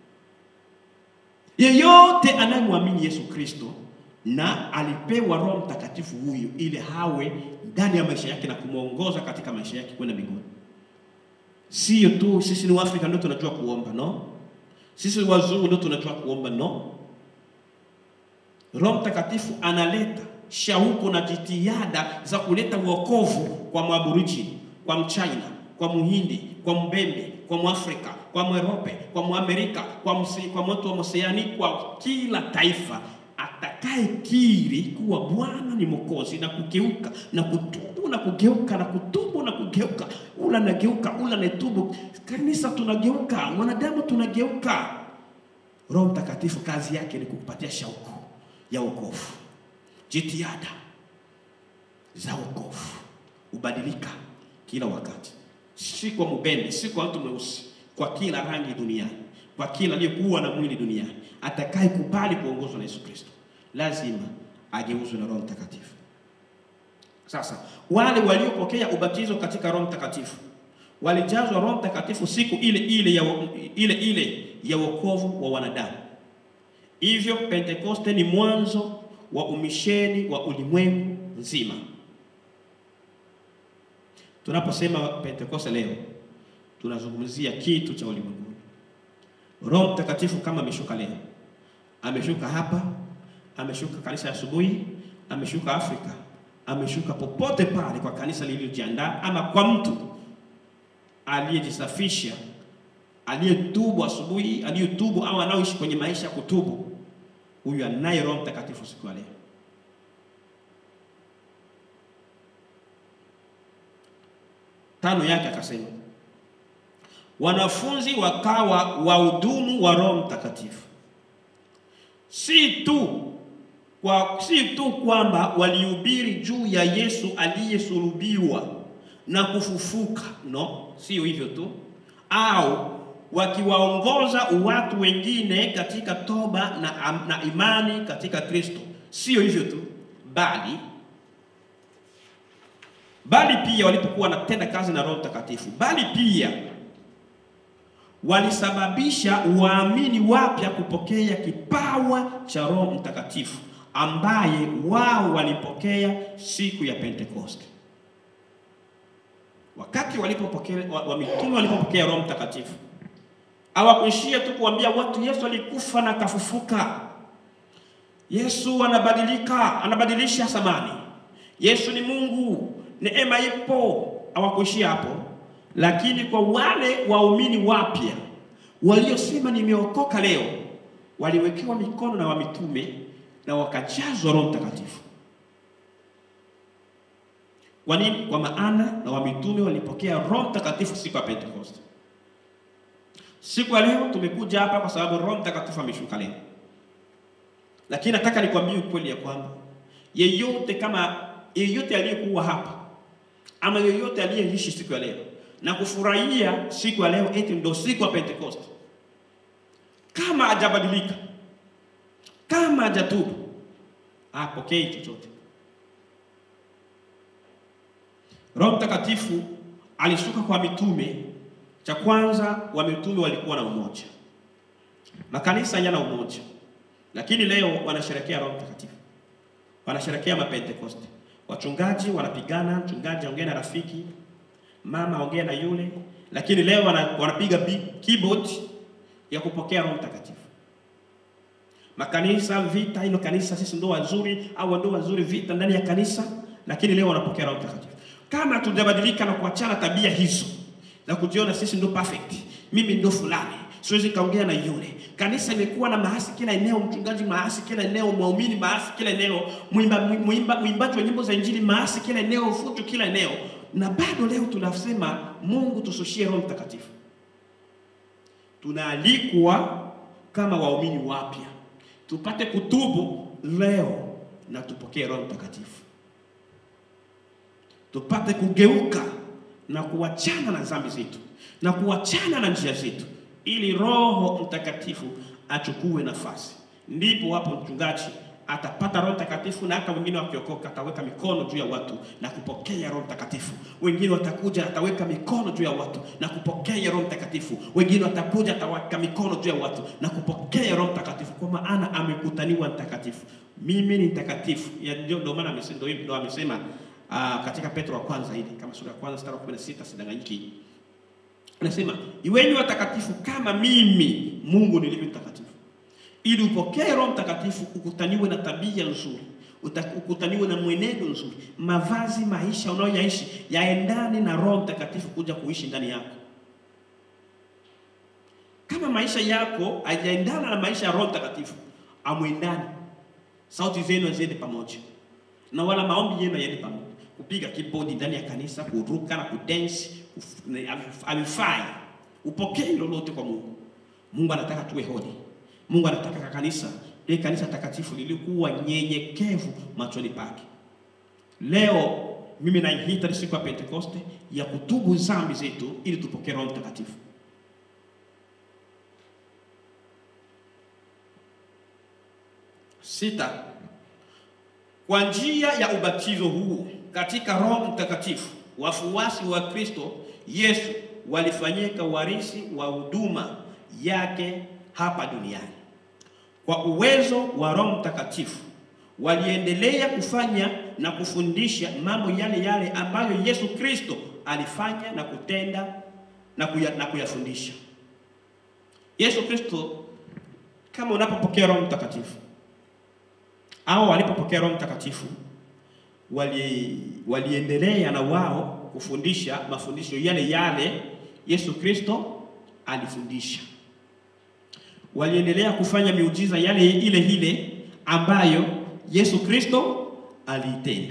Yeyote anayemwamini Yesu Kristo na alipewa Roho Mtakatifu huyo ili hawe ndani ya maisha yake na kumwongoza katika maisha yake kwenda mbinguni. Sio tu sisi ni Waafrika ndio tunajua kuomba, no. Sisi wazungu ndio tunajua kuomba, no. Roho Mtakatifu analeta shauku na jitihada za kuleta wokovu kwa Mwaburijini, kwa Mchina, kwa Muhindi, kwa Mbembe, kwa Mwafrika, kwa Mwerope, kwa Mwamerika, kwa msi, kwa mtu wa Oseani, kwa kila taifa atakaye kiri kuwa Bwana ni Mwokozi na kugeuka na kutubu na kugeuka na kutubu na kugeuka, ula nageuka, ula netubu. Kanisa tunageuka, wanadamu tunageuka. Roho Mtakatifu kazi yake ni kukupatia shauku ya wokovu, jitihada za wokovu, ubadilika kila wakati, si kwa mbembe, si kwa mtu mweusi, kwa kila rangi duniani, kwa kila aliyekuwa na mwili duniani, atakaye kubali kuongozwa na Yesu Kristo lazima ageuzwe na Roho Mtakatifu. Sasa wale waliopokea ubatizo katika Roho Mtakatifu walijazwa Roho Mtakatifu siku ile ile ya, ile ile ya wokovu wa wanadamu. Hivyo Pentekoste ni mwanzo wa umisheni wa ulimwengu nzima. Tunaposema Pentekoste leo tunazungumzia kitu cha ulimwengu. Roho Mtakatifu kama ameshuka leo, ameshuka hapa, ameshuka kanisa ya asubuhi, ameshuka Afrika, ameshuka popote pale kwa kanisa lililojiandaa, ama kwa mtu aliyejisafisha, aliyetubu asubuhi, aliyetubu au anaoishi kwenye maisha ya kutubu, huyu anaye Roho Mtakatifu siku ya leo. Tano yake akasema wanafunzi wakawa wahudumu wa Roho Mtakatifu, si tu kwa si tu kwamba walihubiri juu ya Yesu aliyesulubiwa na kufufuka, no, sio hivyo tu, au wakiwaongoza watu wengine katika toba na, na imani katika Kristo, sio hivyo tu, bali bali pia walipokuwa wanatenda kazi na Roho Mtakatifu, bali pia walisababisha waamini wapya kupokea kipawa cha Roho Mtakatifu ambaye wao walipokea siku ya Pentekoste. Wakati walipopokea wa mitume walipopokea Roho Mtakatifu, hawakuishia tu kuambia watu Yesu alikufa na kafufuka. Yesu anabadilika, anabadilisha samani. Yesu ni Mungu, neema ipo. Hawakuishia hapo, lakini kwa wale waumini wapya waliosema nimeokoka leo, waliwekewa mikono na wamitume na wakajazwa Roho Mtakatifu. Kwa nini? Kwa maana na wamitume walipokea Roho Mtakatifu siku ya Pentekoste. Siku ya leo tumekuja hapa kwa sababu Roho Mtakatifu ameshuka leo, lakini nataka nikwambie ukweli ya kwamba yeyote kama yeyote aliyekuwa hapa ama yeyote aliyeishi siku ya leo na kufurahia siku ya leo eti ndio siku ya Pentekoste, kama hajabadilika, kama hajatubu, apokee chochote. Roho Mtakatifu alishuka kwa mitume. Cha kwanza, wa mitume walikuwa na umoja. Makanisa yana umoja, lakini leo wanasherekea Roho Mtakatifu, wanasherekea mapentekoste. Wachungaji wanapigana, mchungaji aongea na rafiki, mama aongea na yule, lakini leo wana, wanapiga keyboard ya kupokea Roho Mtakatifu. Makanisa vita, hilo kanisa sisi ndo wazuri au ndo wazuri, vita ndani ya kanisa, lakini leo wanapokea Roho Mtakatifu. Kama tujabadilika na kuachana tabia hizo na kujiona sisi ndo perfect, mimi ndo fulani, siwezi kaongea na yule. Kanisa imekuwa na maasi kila eneo, mchungaji maasi kila eneo, muumini maasi kila eneo, mwimba mwimba mwimbaji wa nyimbo za injili maasi kila eneo, fujo kila eneo, na bado leo tunasema Mungu tusushie Roho Mtakatifu. Tunaalikwa kama waumini wapya tupate kutubu leo na tupokee Roho Mtakatifu, tupate kugeuka na kuachana na dhambi zetu na kuachana na njia zetu, ili Roho Mtakatifu achukue nafasi. Ndipo hapo mchungaji atapata Roho Mtakatifu, na hata wengine wakiokoka ataweka mikono juu ya watu na kupokea Roho Mtakatifu. Wengine watakuja ataweka mikono juu ya watu na kupokea Roho Mtakatifu. Wengine watakuja ataweka mikono juu ya watu na kupokea Roho Mtakatifu, kwa maana amekutaniwa mtakatifu. Mimi ni mtakatifu. Ndio maana amesema, ndio amesema uh, katika Petro wa kwanza hili kama sura ya kwanza mstari wa 16 sidanganyiki, anasema iweni watakatifu kama mimi Mungu nilivyo mtakatifu ili upokee Roho Mtakatifu, ukutaniwe na tabia nzuri, ukutaniwe na mwenendo nzuri, mavazi, maisha unayoyaishi yaendane na Roho Mtakatifu kuja kuishi ndani yako. Kama maisha yako hayaendana na maisha ya Roho Mtakatifu, amwendani, sauti zenu haziende pamoja, na wala maombi yenu hayaende pamoja. Kupiga kibodi ndani ya kanisa, kuruka na kudensi havifai. Upokee lolote kwa Mungu. Mungu anataka tuwe hodi. Mungu anataka ka kanisa ile kanisa takatifu lilikuwa nyenyekevu machoni pake. Leo mimi naihita siku ya Pentekoste ya kutubu dhambi zetu ili tupokee Roho Mtakatifu. Sita, kwa njia ya ubatizo huu katika Roho Mtakatifu wafuasi wa Kristo Yesu walifanyika warisi wa huduma yake hapa duniani. Kwa uwezo wa Roho Mtakatifu waliendelea kufanya na kufundisha mambo yale yale ambayo Yesu Kristo alifanya na kutenda na, kuya, na kuyafundisha. Yesu Kristo, kama unapopokea Roho Mtakatifu au walipopokea Roho Mtakatifu wali, waliendelea na wao kufundisha mafundisho yale yale Yesu Kristo alifundisha waliendelea kufanya miujiza yale ile ile ambayo Yesu Kristo aliitenda.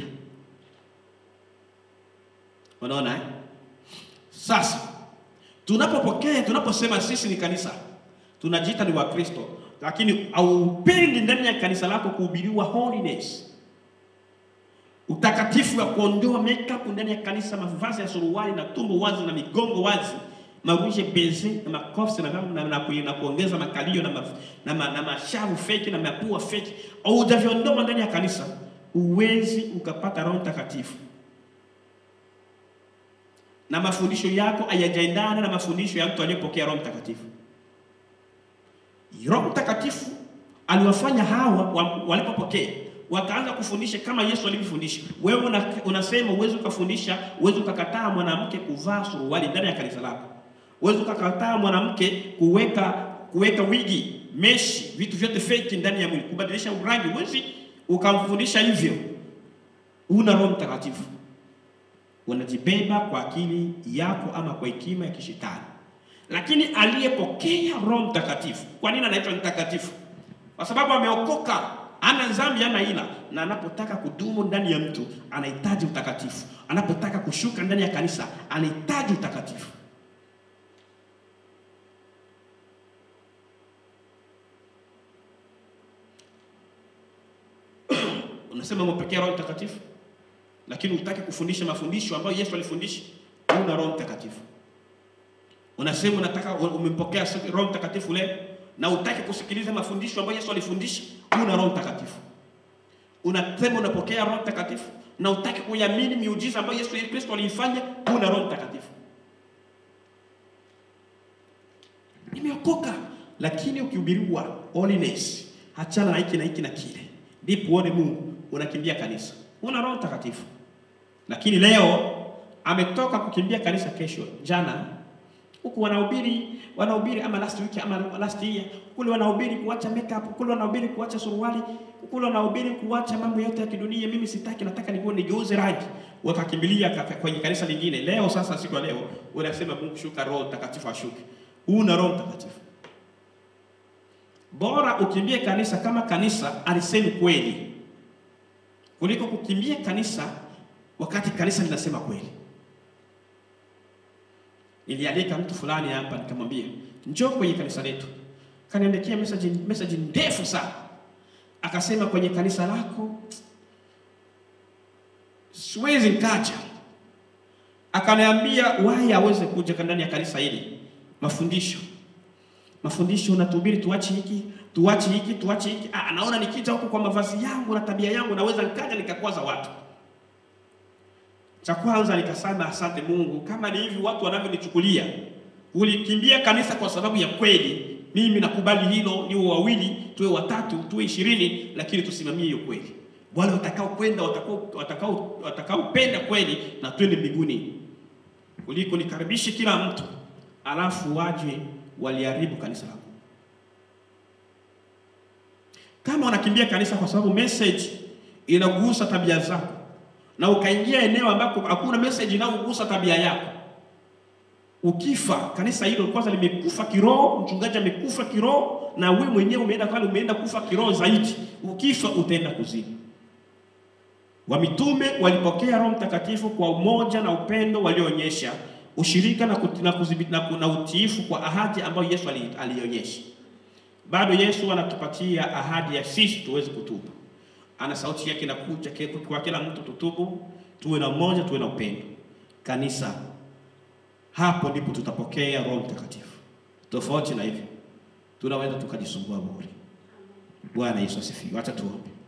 Unaona eh? Sasa tunapopokea, tunaposema sisi ni kanisa, tunajiita ni Wakristo, lakini haupendi ndani ya kanisa lako kuhubiriwa holiness, utakatifu wa kuondoa makeup ndani ya kanisa, mavazi ya suruali na tumbo wazi na migongo wazi maruje beze na makofi na, na, na, na kuongeza makalio na, ma, na, ma, na mashavu feki na mapua feki au utaviondoa ndani ya kanisa, uwezi ukapata Roho Mtakatifu na mafundisho yako hayajaendana na mafundisho ya mtu aliyepokea Roho Mtakatifu. Roho Mtakatifu aliwafanya hawa walipopokea wakaanza kufundisha kama Yesu alivyofundisha. Wewe una, unasema uwezi ukafundisha, uwezi ukakataa mwanamke kuvaa suruali ndani ya kanisa lako uwezi ukakataa mwanamke kuweka kuweka wigi, meshi, vitu vyote fake ndani ya mwili, kubadilisha rangi, uwezi ukamfundisha hivyo. una Roho Mtakatifu, unajibeba kwa akili yako ama kwa hekima ya kishetani. Lakini aliyepokea Roho Mtakatifu, kwa nini anaitwa mtakatifu? Kwa sababu ameokoka, ana dhambi, ana ila, na anapotaka kudumu ndani ya mtu anahitaji utakatifu. Anapotaka kushuka ndani ya kanisa anahitaji utakatifu. Unasema umepokea Roho Mtakatifu, lakini hutaki kufundisha mafundisho ambayo Yesu alifundisha, una Roho Mtakatifu. Unasema unataka umempokea Roho Mtakatifu leo na hutaki kusikiliza mafundisho ambayo Yesu alifundisha, una Roho Mtakatifu. Unasema unapokea Roho Mtakatifu na hutaki kuiamini miujiza ambayo Yesu Kristo aliifanya, una Roho Mtakatifu. Nimeokoka, lakini ukihubiriwa holiness, achana na hiki na hiki na kile, ndipo uone Mungu, unakimbia kanisa, una Roho Mtakatifu. Lakini leo ametoka kukimbia kanisa, kesho jana huku wanahubiri wanahubiri ama last week ama last year kule wanahubiri kuacha makeup, kule wanahubiri kuacha suruali, kule wanahubiri kuacha mambo yote ya kidunia. Mimi sitaki, nataka nikuone nigeuze rangi. Wakakimbilia kwenye kanisa lingine. Leo sasa, siku ya leo unasema Mungu shuka, Roho Mtakatifu ashuke. Huna Roho Mtakatifu. Bora ukimbie kanisa kama kanisa alisema kweli kuliko kukimbia kanisa wakati kanisa linasema kweli. Nilialika mtu fulani hapa nikamwambia njoo kwenye kanisa letu. Kaniandikia message message ndefu sana. Akasema kwenye kanisa lako siwezi nikaja. Akaniambia why aweze kuja ndani ya kanisa hili. Mafundisho. Mafundisho unatuhubiri tuache hiki, tuache hiki, tuache hiki. Ah, naona nikija huko kwa mavazi yangu na tabia yangu naweza nikaja nikakwaza watu. Cha kwanza nikasema asante Mungu, kama ni hivi watu wanavyonichukulia. Ulikimbia kanisa kwa sababu ya kweli, mimi nakubali hilo, niwe wawili, tuwe watatu, tuwe ishirini, lakini tusimamie hiyo kweli. Wale watakao kwenda watakao watakao watakaopenda kweli na twende mbinguni, kuliko nikaribishe kila mtu alafu waje waliharibu kanisa lako. Kama unakimbia kanisa kwa sababu message inagusa tabia zako na ukaingia eneo ambako hakuna message inayogusa tabia yako, ukifa kanisa hilo kwanza limekufa kiroho, mchungaji amekufa kiroho, na wewe mwenyewe umeenda pale, umeenda kufa kiroho zaidi. Ukifa utaenda kuzimu. Wamitume walipokea Roho Mtakatifu kwa umoja na upendo walioonyesha, ushirika na, kuti, na, kuzibit, na, na utiifu kwa ahadi ambayo Yesu alionyesha. Bado Yesu anatupatia ahadi ya sisi tuweze kutubu ana sauti yake inakuja kwa kila mtu, tutubu, tuwe na umoja, tuwe na upendo. Kanisa, hapo ndipo tutapokea Roho Mtakatifu. Tofauti na hivyo tunaweza tukajisumbua bure. Bwana Yesu asifiwe. Acha tuombe.